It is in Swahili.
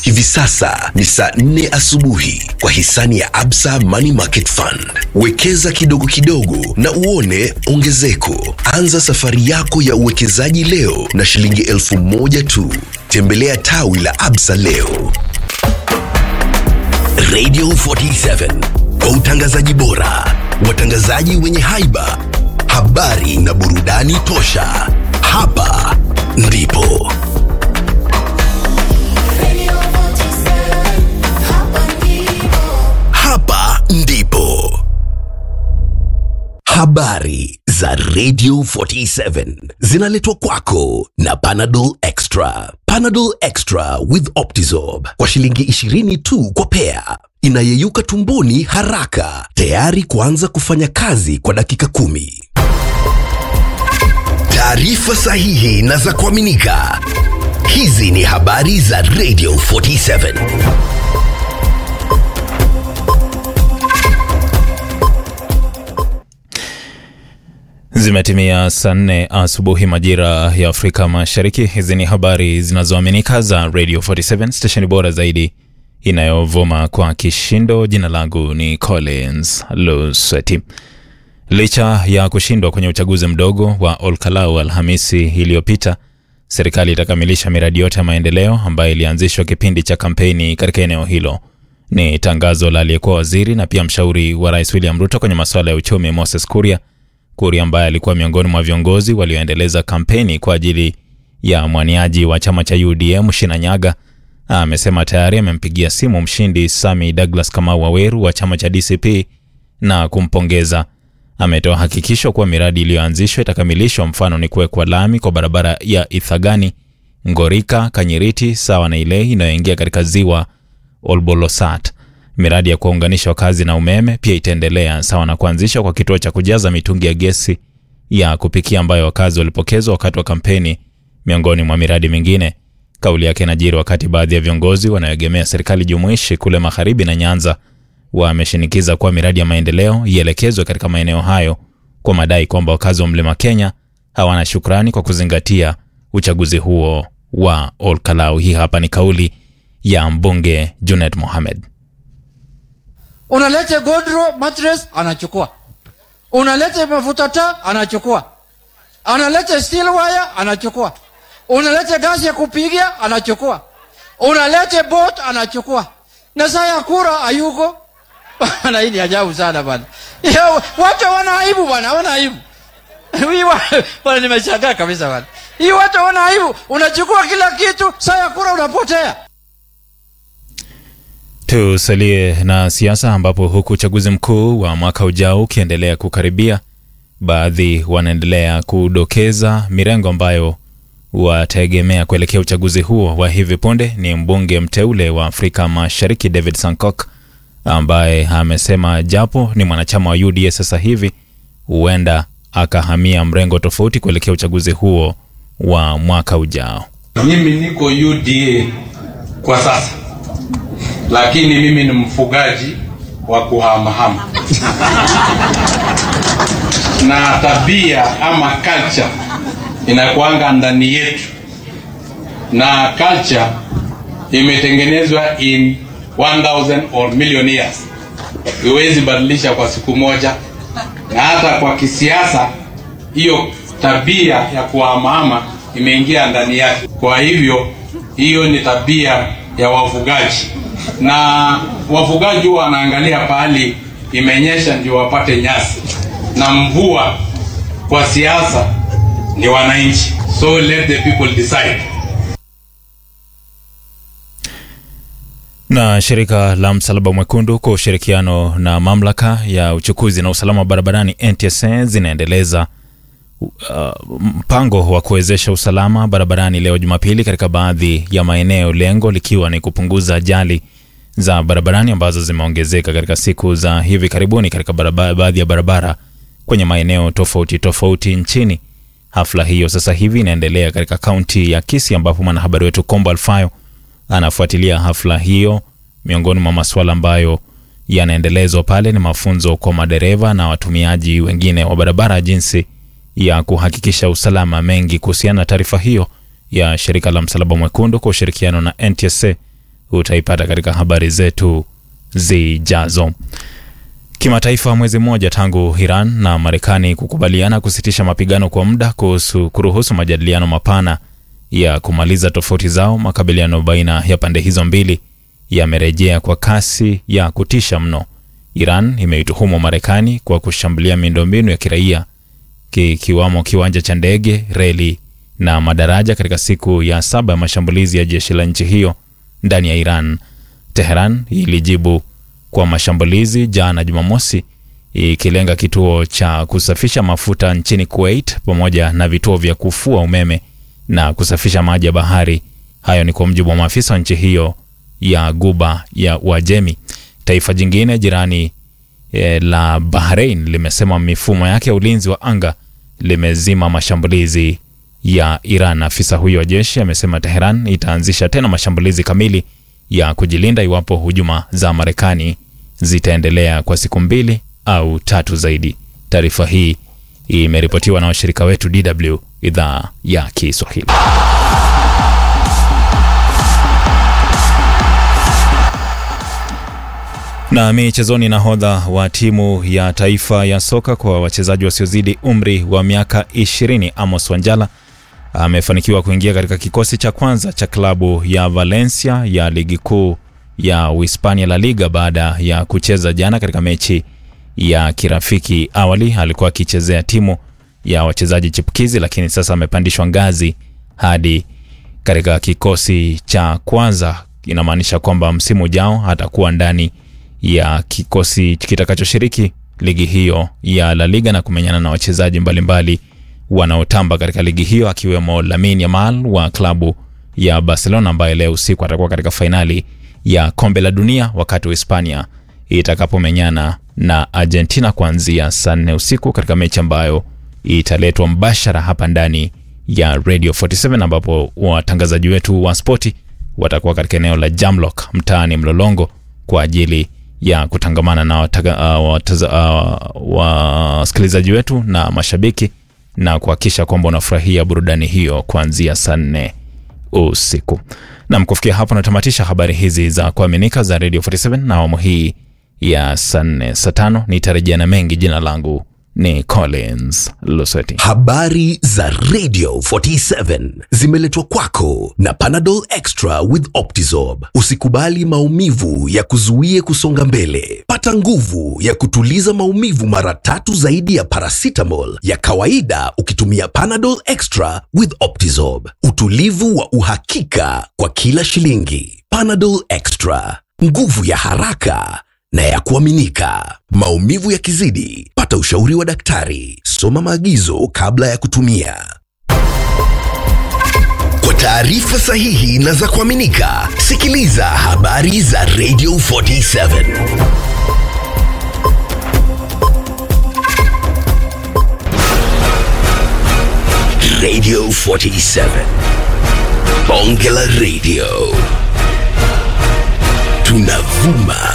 Hivi sasa ni saa 4 asubuhi kwa hisani ya Absa Money Market Fund. Wekeza kidogo kidogo na uone ongezeko. Anza safari yako ya uwekezaji leo na shilingi elfu moja tu. Tembelea tawi la Absa leo. Radio 47 kwa utangazaji bora, watangazaji wenye haiba, habari na burudani tosha. Hapa ndipo hapa ndipo habari za Radio 47 zinaletwa kwako na Panadol Extra. Panadol Extra with Optizorb kwa shilingi 20 tu kwa pea, inayeyuka tumboni haraka, tayari kuanza kufanya kazi kwa dakika kumi. Taarifa sahihi na za kuaminika. Hizi ni habari za Radio 47. Zimetimia saa nne asubuhi majira ya Afrika Mashariki. Hizi ni habari zinazoaminika za Radio 47 stesheni bora zaidi inayovuma kwa kishindo. Jina langu ni Collins Lusweti. Licha ya kushindwa kwenye uchaguzi mdogo wa Olkalau Alhamisi iliyopita, serikali itakamilisha miradi yote ya maendeleo ambayo ilianzishwa kipindi cha kampeni katika eneo hilo. Ni tangazo la aliyekuwa waziri na pia mshauri wa rais William Ruto kwenye masuala ya uchumi Moses Kuria Kuria ambaye alikuwa miongoni mwa viongozi walioendeleza kampeni kwa ajili ya mwaniaji wa chama cha UDM Shinanyaga amesema tayari amempigia simu mshindi Sami Douglas Kamau Waweru wa chama cha DCP na kumpongeza. Ametoa hakikisho kuwa miradi iliyoanzishwa itakamilishwa, mfano ni kuwekwa lami kwa barabara ya Ithagani, Ngorika, Kanyiriti sawa na ile inayoingia katika ziwa Olbolosat. Miradi ya kuwaunganisha wakazi na umeme pia itaendelea sawa na kuanzishwa kwa kituo cha kujaza mitungi ya gesi ya kupikia ambayo wakazi walipokezwa wakati wa kampeni, miongoni mwa miradi mingine. Kauli yake inajiri wakati baadhi ya viongozi wanaoegemea serikali jumuishi kule magharibi na Nyanza wameshinikiza kuwa miradi ya maendeleo ielekezwe katika maeneo hayo kwa madai kwamba wakazi wa mlima Kenya hawana shukrani kwa kuzingatia uchaguzi huo wa Olkalau. Hii hapa ni kauli ya mbunge Junet Mohamed. Unalete godro mattress anachukua, unalete mafuta taa anachukua, unalete steel wire anachukua, unalete gasi ya kupigia anachukua, unalete boat anachukua, na saa ya kura hayuko bana. Hii ni ajabu sana bana, watu wana aibu bana, wana aibu hii bana, nimeshangaa kabisa bana, hii watu wana aibu. Unachukua kila kitu, saa ya kura unapotea. Tusalie na siasa ambapo huku uchaguzi mkuu wa mwaka ujao ukiendelea kukaribia, baadhi wanaendelea kudokeza mirengo ambayo wataegemea kuelekea uchaguzi huo wa hivi punde. Ni mbunge mteule wa Afrika Mashariki David Sankok ambaye amesema japo ni mwanachama wa UDA sasa hivi, huenda akahamia mrengo tofauti kuelekea uchaguzi huo wa mwaka ujao. Mimi niko UDA kwa sasa lakini mimi ni mfugaji wa kuhamahama na tabia ama culture inakuanga ndani yetu, na culture imetengenezwa in 1000 or million years, iwezi badilisha kwa siku moja. Na hata kwa kisiasa, hiyo tabia ya kuhamahama imeingia ndani yake. Kwa hivyo hiyo ni tabia ya wafugaji na wafugaji huwa wanaangalia pahali imenyesha ndio wapate nyasi, na mvua kwa siasa ni wananchi, so let the people decide. Na shirika la Msalaba Mwekundu kwa ushirikiano na mamlaka ya uchukuzi na usalama wa barabarani NTSA zinaendeleza uh, mpango wa kuwezesha usalama barabarani leo Jumapili katika baadhi ya maeneo, lengo likiwa ni kupunguza ajali za barabarani ambazo zimeongezeka katika siku za hivi karibuni katika baadhi ya barabara kwenye maeneo tofauti tofauti nchini. Hafla hiyo sasa hivi inaendelea katika kaunti ya Kisii ambapo mwanahabari wetu Kombo Alfayo anafuatilia hafla hiyo. Miongoni mwa masuala ambayo yanaendelezwa pale ni mafunzo kwa madereva na watumiaji wengine wa barabara jinsi ya kuhakikisha usalama. Mengi kuhusiana na taarifa hiyo ya shirika la Msalaba Mwekundu kwa ushirikiano na NTSA utaipata katika habari zetu zijazo. Kimataifa, mwezi mmoja tangu Iran na Marekani kukubaliana kusitisha mapigano kwa muda kuhusu kuruhusu majadiliano mapana ya kumaliza tofauti zao, makabiliano baina ya pande hizo mbili yamerejea kwa kasi ya kutisha mno. Iran imeituhumu Marekani kwa kushambulia miundombinu ya kiraia kikiwamo kiwanja cha ndege, reli na madaraja katika siku ya saba ya mashambulizi ya jeshi la nchi hiyo ndani ya Iran. Teheran ilijibu kwa mashambulizi jana Jumamosi, ikilenga kituo cha kusafisha mafuta nchini Kuwait pamoja na vituo vya kufua umeme na kusafisha maji ya bahari. Hayo ni kwa mujibu wa maafisa wa nchi hiyo ya Guba ya Uajemi. Taifa jingine jirani e, la Bahrain limesema mifumo yake ya ulinzi wa anga limezima mashambulizi ya Iran. Afisa huyo wa jeshi amesema Teheran itaanzisha tena mashambulizi kamili ya kujilinda iwapo hujuma za Marekani zitaendelea kwa siku mbili au tatu zaidi. Taarifa hii imeripotiwa na washirika wetu DW idhaa ya Kiswahili. Na michezoni, nahodha wa timu ya taifa ya soka kwa wachezaji wasiozidi umri wa miaka 20 Amos Wanjala amefanikiwa kuingia katika kikosi cha kwanza cha klabu ya Valencia ya ligi kuu ya Uhispania La Liga baada ya kucheza jana katika mechi ya kirafiki. Awali alikuwa akichezea timu ya wachezaji chipukizi, lakini sasa amepandishwa ngazi hadi katika kikosi cha kwanza. Inamaanisha kwamba msimu ujao atakuwa ndani ya kikosi kitakachoshiriki ligi hiyo ya La Liga na kumenyana na wachezaji mbalimbali wanaotamba katika ligi hiyo akiwemo Lamine Yamal wa klabu ya Barcelona ambaye leo usiku atakuwa katika fainali ya kombe la dunia wakati wa Hispania itakapomenyana na Argentina kuanzia saa nne usiku katika mechi ambayo italetwa mbashara hapa ndani ya Radio 47 ambapo watangazaji wetu wa spoti watakuwa katika eneo la Jamlock mtaani Mlolongo kwa ajili ya kutangamana na wasikilizaji uh, uh, wetu na mashabiki na kuhakikisha kwamba unafurahia burudani hiyo kuanzia saa nne usiku. Nam, kufikia hapo natamatisha habari hizi za kuaminika za Radio 47 na awamu hii ya saa nne saa tano nitarejea na mengi. Jina langu ni Collins Lusweti. Habari za Radio 47 zimeletwa kwako na Panadol Extra with Optizorb. Usikubali maumivu ya kuzuie kusonga mbele. Pata nguvu ya kutuliza maumivu mara tatu zaidi ya paracetamol ya kawaida ukitumia Panadol Extra with Optizorb. Utulivu wa uhakika kwa kila shilingi. Panadol Extra, nguvu ya haraka na ya kuaminika. Maumivu yakizidi, pata ushauri wa daktari. Soma maagizo kabla ya kutumia. Kwa taarifa sahihi na za kuaminika, sikiliza habari za Radio 47. Radio 47. Bonge la Radio. Tunavuma